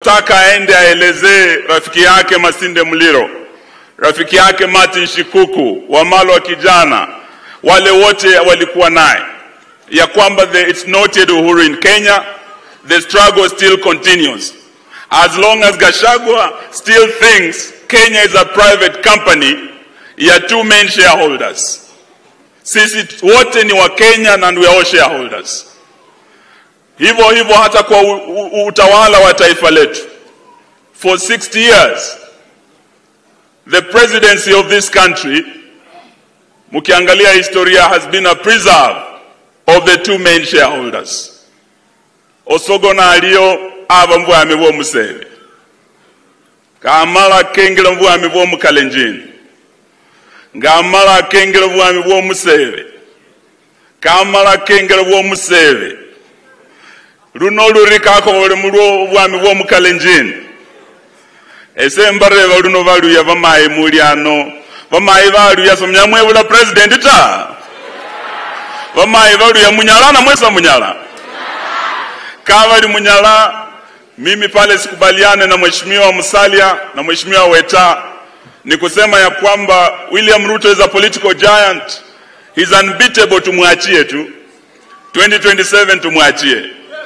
tunataka aende aelezee rafiki yake Masinde Muliro, rafiki yake Martin Shikuku, Wamalo wa kijana, wale wote walikuwa naye ya kwamba the, it's not yet Uhuru in Kenya, the struggle still continues. As long as Gashagwa still thinks Kenya is a private company, ya two main shareholders. Sisi wote ni wa Kenya and we are all shareholders. Hivyo hivyo hata kwa u, u, utawala wa taifa letu. For 60 years, the presidency of this country, mkiangalia historia, has been a preserve of the two main shareholders. Osogona aliyo ava mbwami bw'omuseve kamala kengera obwami bw'omukalenjini ng'amala akengera obwami bw'omuseve kamala akengera bw'omuseve luno olurikako olumu lw'obwami bw'omukalenjini ese mbareva luno baluya bamayi muli ano bamayi baluya somyamwebula president ta bamayi baluya munyala namwesa munyala kavali munyala mimi pale sikubaliane na mheshimiwa Musalia na mheshimiwa Weta ni kusema ya kwamba William Ruto is a political giant, he's unbeatable. Tumwachie tu 2027, tumwachie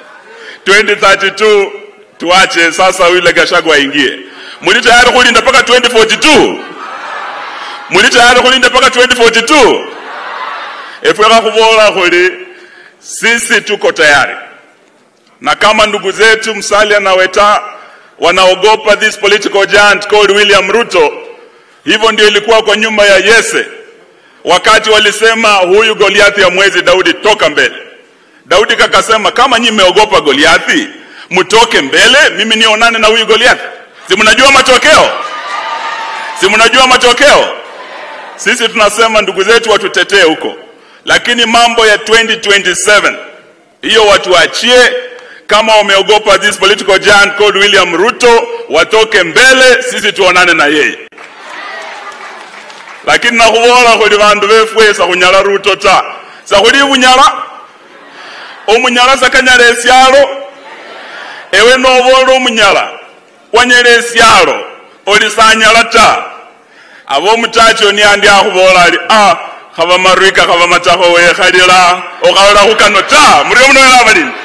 2032, tuache sasa yule Gachagua aingie. Muli tayari kulinda mpaka 2042? Muli tayari kulinda mpaka 2042? Efweka kuvola kuli sisi tuko tayari na kama ndugu zetu Musalia na Weta wanaogopa this political giant called William Ruto, hivyo ndio ilikuwa kwa nyuma ya Yese wakati walisema huyu Goliathi ya mwezi Daudi, toka mbele. Daudi kakasema kama nyinyi mmeogopa Goliathi, mtoke mbele, mimi nionane na huyu Goliathi. Si mnajua matokeo? Si mnajua matokeo? Sisi tunasema ndugu zetu watutetee huko, lakini mambo ya 2027 hiyo watuachie kama wameogopa this political giant called William Ruto watoke mbele, sisi tuonane na yeye. Lakini nakhubola khuli bandu befwe sakhunyala Ruto ta sakhuli bunyala omunyala sakanyala esyalo ewe nobola omunyala wanyala esyalo oli sanyala ta abomutacho niandi akhubola ali ah khaba marwika khaba matakho wekhalila okhalala khukano ta murio muno wela balini